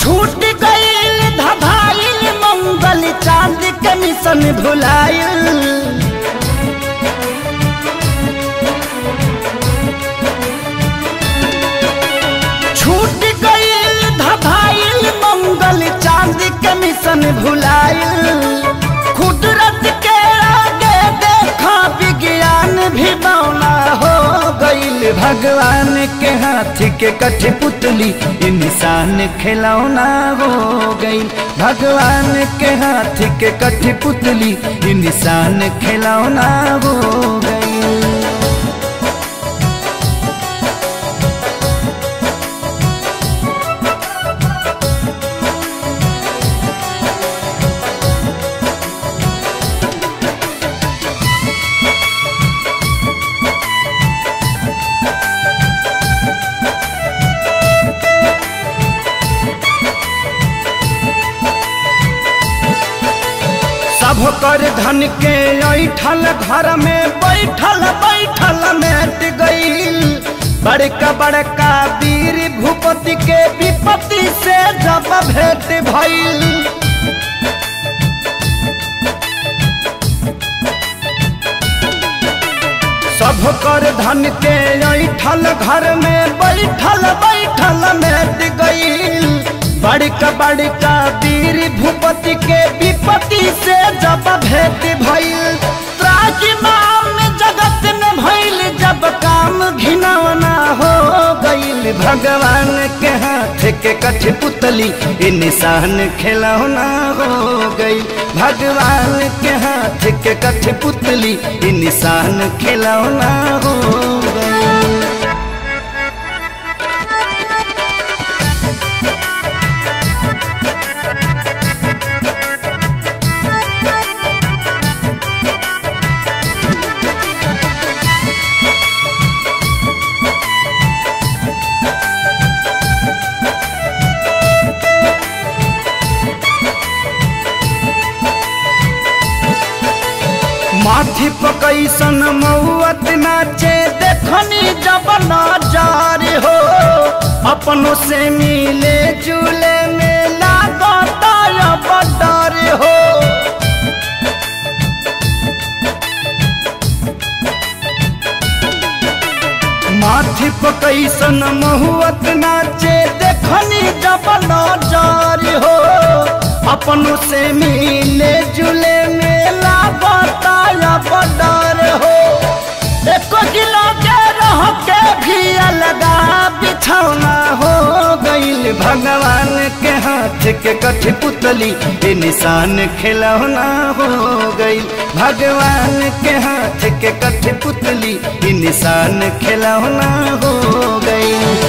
छूट गईल धधाइल मंगल चांद के मिशन भुलाइल छूट गईल धधाइल मंगल चांद के मिशन भुलाइल कुदरत के आगे देखा विज्ञान भी बौना हो गईल भगवान के हाथ के कठपुतली इंसान खिलौना हो गई भगवान के हाथ के कठपुतली इंसान खिलौना हो गई सब कर धन के ऐठल घर में बैठल बैठल मेट गईल बड़का बड़का वीर भूपति के विपत्ति से जब भेंट भइल सब कर धन के ऐठल घर में बैठल बैठल मेट गईल बड़का बड़का वीर भूपति के विपत्ति से जब भेंट भइल त्राजिमाम जगत में भइल जब काम घिनौना हो गइल भगवान के हाथ के कठपुतली ई निशान खिलौना हो गई भगवान के हाथ के कठपुतली ई निशान खिलौना हो गई माथी पकैसन मौत नाचे देखनी जब नजार हो अपनों से मिले जुले में लागता अब डर हो माथी पकैसन महुअत नाचे देखनी जब नजार हो अपनों से मिले जुले मेला बताया बदर हो एको किलो के रह के भी अलगा बिछौना हो गईल भगवान के हाथ के कठपुतली ये निशान खिलौना हो गईल भगवान के हाथ के कठपुतली ये निशान खिलौना हो गईल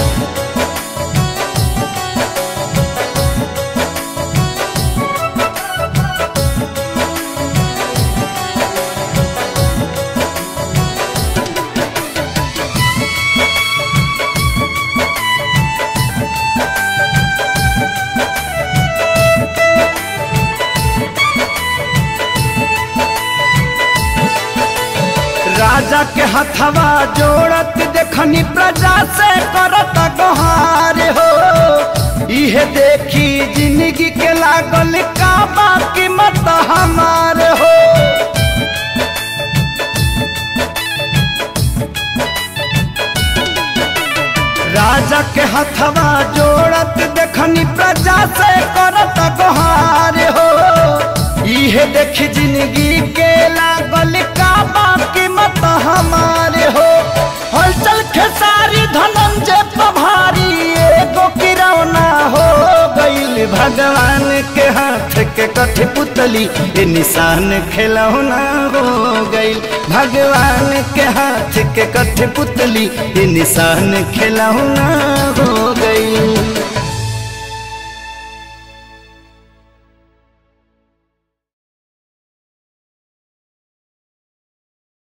राजा के हथवा जोड़त देखनी प्रजा से करत गोहार हो इहे देखी जिंदगी के लागल का बाकी मत हमार हो राजा के हथवा जोड़त देखनी प्रजा से करत गोहार हो इहे देख जिंदगी के लागल का बाकी मत हमारे हो हलचल खेसारी धनंजय पभारी एगो किरौना हो गईल भगवान के हाथ के कठपुतली ये निशान खिलौना हो गईल भगवान के हाथ के कठपुतली ये निशान खिलौना हो गईल